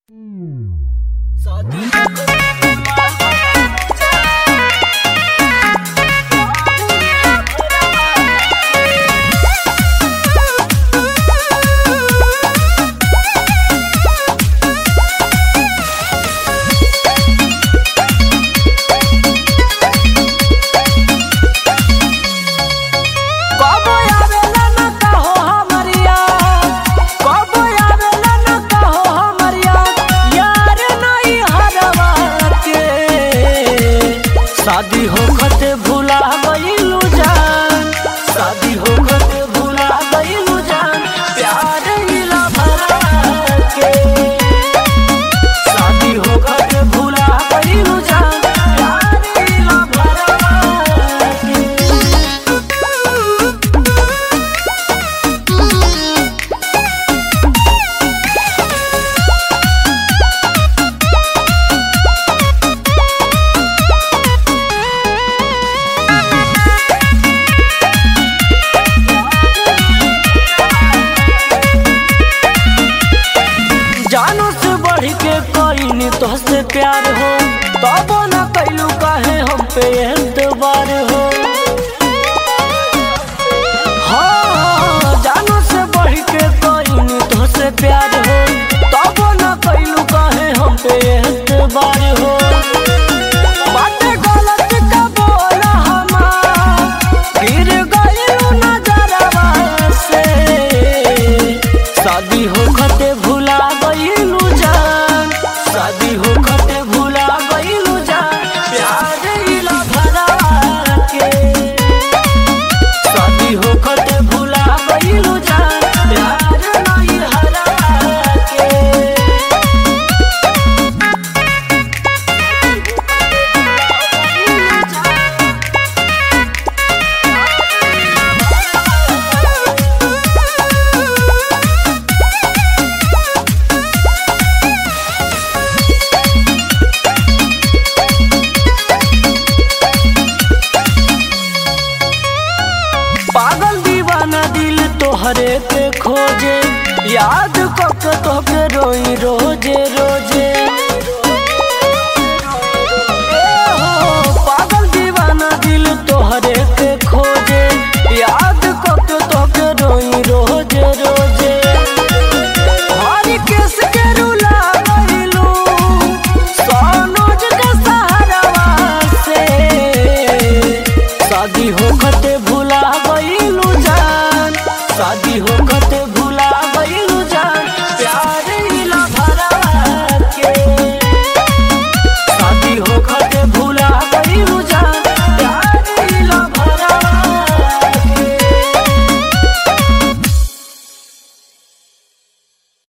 कबो आवेला न कहो हमरिया कबो आवेला न कहो हमरिया यार नहीं हरवा के शादी होखत भुला गइलू जान शादी होखत भुला गइलू जान प्यार मिला भरा के शादी होखत भुला गइलू जान प्यार मिला भरा के जानो से बढ़ के कईनी तोहसे प्यार हो तबो न कैलू काहे हम पे एतबार हो हाँ, जानो से बढ़ के कईनी तोहसे प्यार हो तबो न कैलू काहे हम पे एतबार हो बाटे गलत का बोला हमार गिर गइलू नजरवा से शादी होखते भुला गइलू जान शादी होखते भुला गइलू जान प्यार इला भरा के शादी होखते भुला गइलू जान प्यार नहीं हरा के पागल दीवाना दिल तोहरे पे खोजे याद कक तोहके रोई रोज